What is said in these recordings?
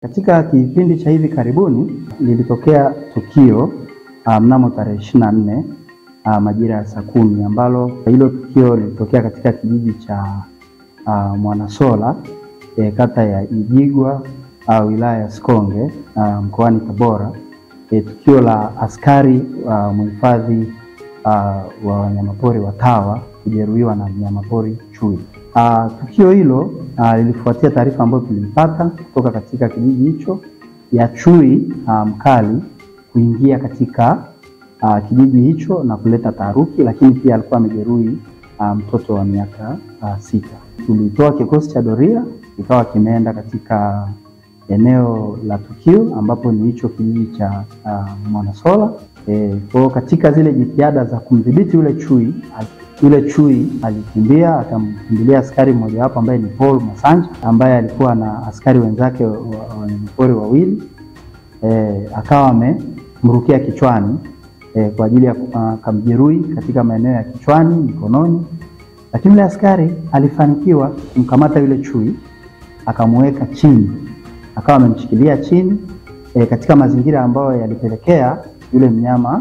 Katika kipindi cha hivi karibuni lilitokea tukio uh, mnamo tarehe ishirini na nne uh, majira ya saa kumi ambalo hilo tukio lilitokea katika kijiji cha uh, Mwanasola eh, kata ya Ijigwa uh, wilaya ya Sikonge uh, mkoani Tabora eh, tukio la askari uh, mhifadhi uh, wa wanyamapori wa TAWA kujeruhiwa na mnyamapori chui. Uh, tukio hilo uh, lilifuatia taarifa ambayo tuliipata kutoka katika kijiji hicho ya chui uh, mkali kuingia katika uh, kijiji hicho na kuleta taharuki, lakini pia alikuwa amejeruhi uh, mtoto wa miaka uh, sita. Tulitoa kikosi cha doria kikawa kimeenda katika eneo la tukio ambapo ni hicho kijiji cha uh, Mwanasola. E, kwa katika zile jitihada za kumdhibiti yule chui yule chui alikimbia akamkimbilia askari mmojawapo ambaye ni Paul Masanja ambaye alikuwa na askari wenzake wanyamapori wa, wa wawili e, akawa amemrukia kichwani e, kwa ajili ya akamjeruhi katika maeneo ya kichwani, mikononi, lakini yule askari alifanikiwa kumkamata yule chui akamuweka chini, akawa amemshikilia chini e, katika mazingira ambayo yalipelekea yule mnyama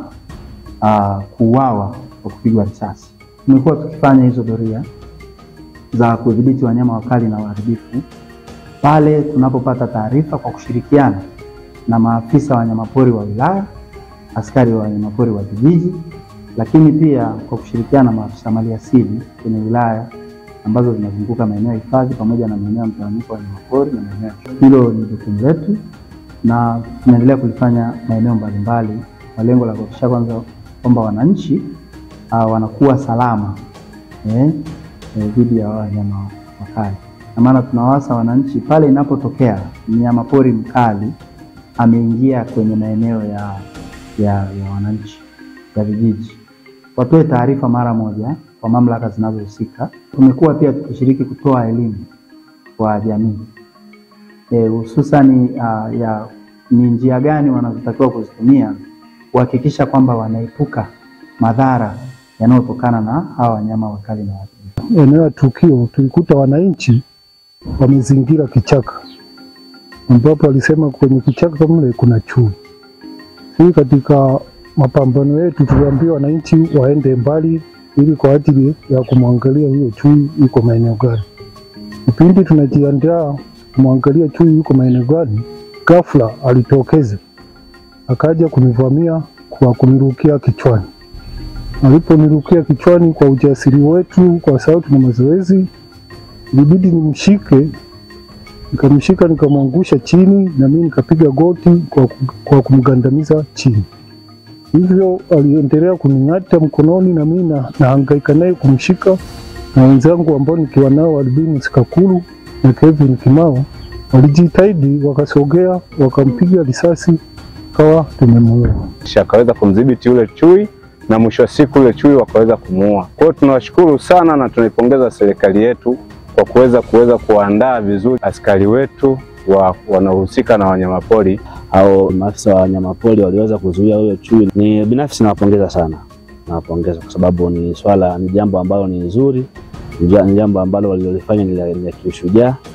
kuuawa kwa kupigwa risasi. Tumekuwa tukifanya hizo doria za kudhibiti wanyama wakali na waharibifu pale tunapopata taarifa kwa kushirikiana na maafisa wa wanyamapori wa wilaya, askari wa wanyamapori wa vijiji, lakini pia kwa kushirikiana na maafisa maliasili kwenye wilaya ambazo zinazunguka maeneo ya hifadhi pamoja na maeneo ya mtawanyiko wa wanyamapori na maeneo ya hilo ni jukumu letu, na tunaendelea kulifanya maeneo mbalimbali kwa lengo la kuhakikisha kwanza kwamba wananchi Uh, wanakuwa salama dhidi eh, ya wanyama wakali, na maana tunawasa wananchi pale inapotokea mnyama pori mkali ameingia kwenye maeneo ya, ya, ya wananchi ya vijiji, watoe taarifa mara moja kwa mamlaka zinazohusika. Tumekuwa pia tukishiriki kutoa elimu kwa jamii hususani eh, uh, ya ni njia gani wanazotakiwa kuzitumia kuhakikisha kwamba wanaepuka madhara yanayotokana na hawa wanyama wakali na waharibifu. Eneo la tukio tulikuta wananchi wamezingira kichaka, ambapo walisema kwenye kichaka mle kuna chui. Sisi katika mapambano yetu tuliambia wananchi waende mbali, ili kwa ajili ya kumwangalia huyo chui yuko maeneo gani. Kipindi tunajiandaa kumwangalia chui yuko maeneo gani, ghafla alitokeza akaja kunivamia kwa kunirukia kichwani aliponirukia kichwani kwa ujasiri wetu, kwa sababu tuna mazoezi, ilibidi nimshike. Nikamshika, nikamwangusha chini, na mimi nikapiga goti kwa, kwa kumgandamiza chini. Hivyo aliendelea kuning'ata mkononi, na mimi nahangaika naye kumshika, na wenzangu ambao nikiwa nao Albini Sikakulu na Kevin Kimao walijitahidi, wakasogea, wakampiga risasi, kawa tumemuua. Akaweza kumdhibiti yule chui na mwisho wa siku yule chui wakaweza kumuua. Kwa hiyo tunawashukuru sana na tunaipongeza serikali yetu kwa kuweza kuweza kuandaa vizuri askari wetu wa wanaohusika na wanyamapori au maafisa wa wanyamapori waliweza kuzuia huyo chui. Ni binafsi nawapongeza sana, nawapongeza kwa sababu ni swala, ni jambo ambalo ni nzuri, ni jambo ambalo walilolifanya ni la kiushujaa.